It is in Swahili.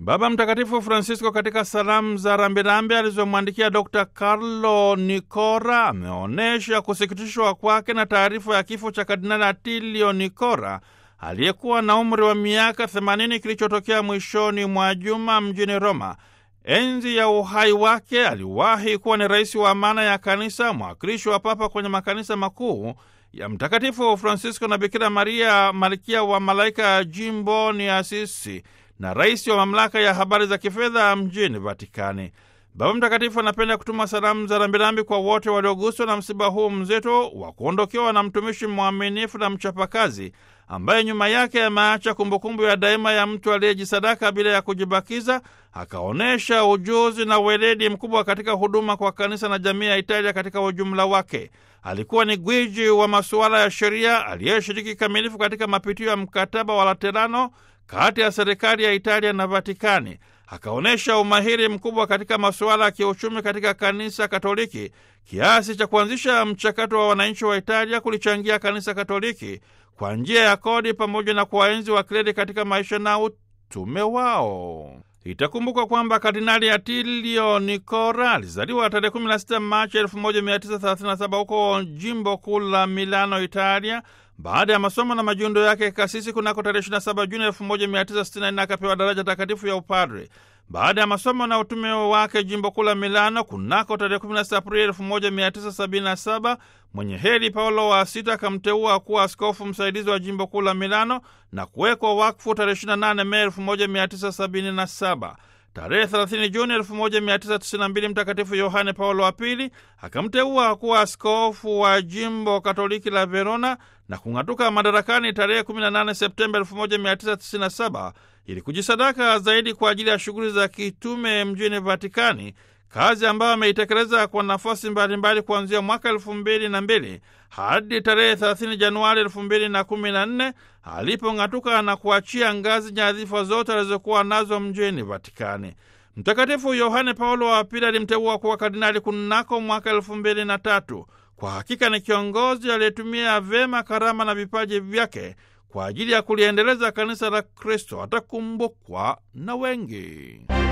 Baba Mtakatifu Francisco katika salamu za rambirambi alizomwandikia Dr Carlo Nicora ameonyesha kusikitishwa kwake na taarifa ya kifo cha Kardinali Atilio Nicora aliyekuwa na umri wa miaka 80 kilichotokea mwishoni mwa juma mjini Roma. Enzi ya uhai wake aliwahi kuwa ni rais wa amana ya kanisa, mwakilishi wa papa kwenye makanisa makuu ya Mtakatifu Francisco na Bikira Maria malkia wa malaika ya jimbo ni Asisi na rais wa mamlaka ya habari za kifedha mjini Vatikani. Baba Mtakatifu anapenda kutuma salamu za rambirambi kwa wote walioguswa na msiba huu mzito wa kuondokewa na mtumishi mwaminifu na mchapakazi ambaye nyuma yake ameacha kumbukumbu ya daima ya mtu aliyejisadaka bila ya kujibakiza, akaonyesha ujuzi na weledi mkubwa katika huduma kwa kanisa na jamii ya Italia katika ujumla wake. Alikuwa ni gwiji wa masuala ya sheria aliyeshiriki kikamilifu katika mapitio ya mkataba wa Laterano kati ya serikali ya Italia na Vatikani. Akaonyesha umahiri mkubwa katika masuala ya kiuchumi katika kanisa Katoliki kiasi cha kuanzisha mchakato wa wananchi wa Italia kulichangia kanisa Katoliki kwa njia ya kodi pamoja na kuwaenzi wa kleri katika maisha na utume wao. Itakumbukwa kwamba Kardinali Atilio Nicora alizaliwa tarehe 16 Machi 1937 huko jimbo kuu la Milano, Italia. Baada ya masomo na majiundo yake kasisi kunako tarehe 27 Juni 1964 akapewa daraja takatifu ya upadre. Baada ya masomo na utume wake jimbo kuu la Milano kunako tarehe 16 Aprili 1977 mwenye heri Paulo wa Sita akamteua kuwa askofu msaidizi wa jimbo kuu la Milano na kuwekwa wakfu tarehe 28 Mei 1977. Tarehe 30 Juni 1992 Mtakatifu Yohane Paulo wa Pili akamteua kuwa askofu wa jimbo katoliki la Verona na kung'atuka madarakani tarehe 18 Septemba 1997 ili kujisadaka zaidi kwa ajili ya shughuli za kitume mjini Vatikani, kazi ambayo ameitekeleza kwa nafasi mbalimbali kuanzia mwaka elfu mbili na mbili hadi tarehe 30 Januari elfu mbili na kumi na nne alipong'atuka na kuachia ngazi nyadhifa zote alizokuwa nazo mjini Vatikani. Mtakatifu Yohane Paulo wa Pili alimteua kuwa kardinali kunako mwaka elfu mbili na tatu. Kwa hakika ni kiongozi aliyetumia vyema karama na vipaji vyake kwa ajili ya kuliendeleza kanisa la Kristo. Atakumbukwa na wengi.